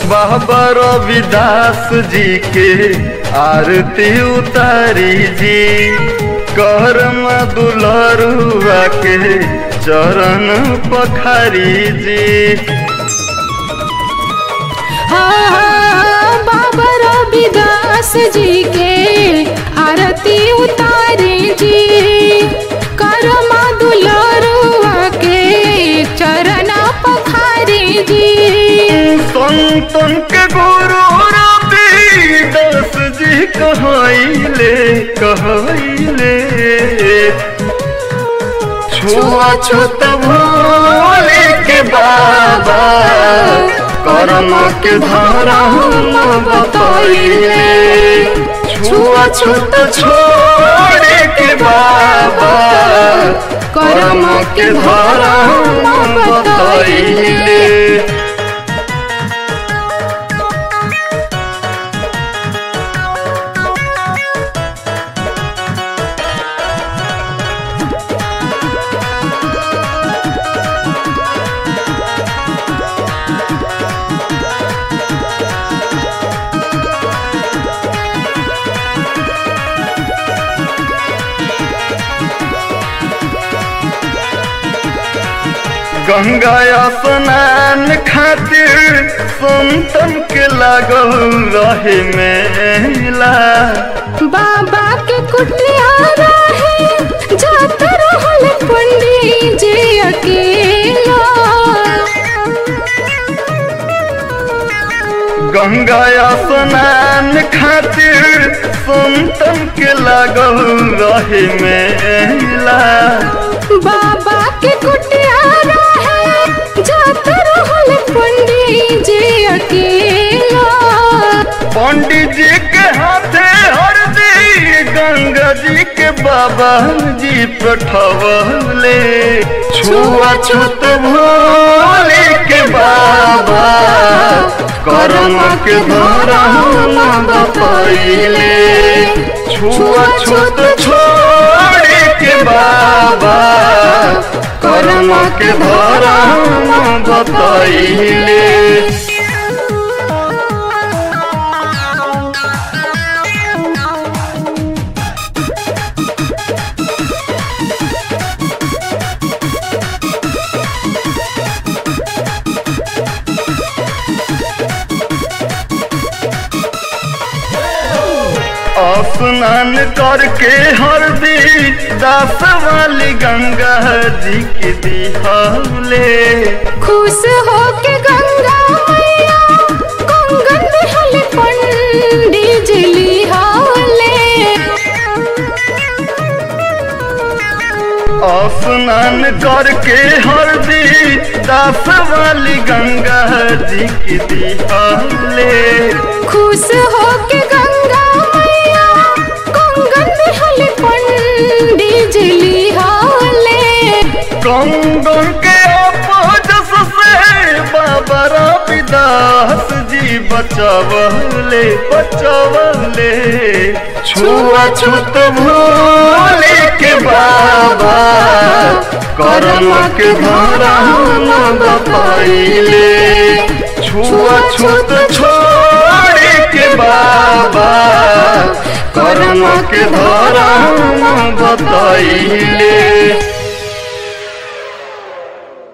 बाबा रविदास जी के आरती उतारी जी करम दुलरुआ के चरण पखारी जी हाँ, बाबा रविदास जी के आरती उतारे जी करमा दुलरुआ के चरण पखारे जी संतन के गुरु रविदास जी कहले कहले छुआ छूत भोले के बाबा करम के धारा हम बतैले छुआ छूत छोड़े के बाबा करम के धारा हम बतैले गंगा स्नान खातिर संतन के लागल रहे मेला बाबा के कुटिया रहे जात रहल पंडित जी अकेला गंगा स्नान खातिर संतन के लागल रहे मेला बाबा के कुटिया रहे जात रहल पंडित जी अकेला पंडित जी के हाथे हरदी गंगा जी के बाबा जी पठवले छुआ छूत भोले के बाबा करम के धारा हम बतैले छुआ छूत छोड़े के बाबा करम के धारा हम बतैले स्नान करके हरदी दास वाली गंगा जी की दिहले खुश हो के गंगा मैया कंगन हल पंडित जी लिहाले स्नान करके हरदी दास वाली गंगा जी की दिहले खुश हो के गंगा मैया कंगन हल पंडित जी लिहाले कंगन के अपजस से बाबा रविदास जी बचवले बचवले छुआ छूत भोले के बाबा करम के धारा हम बतैले छुआ छूत छोड़े के बाबा करम के धारा हम बतैले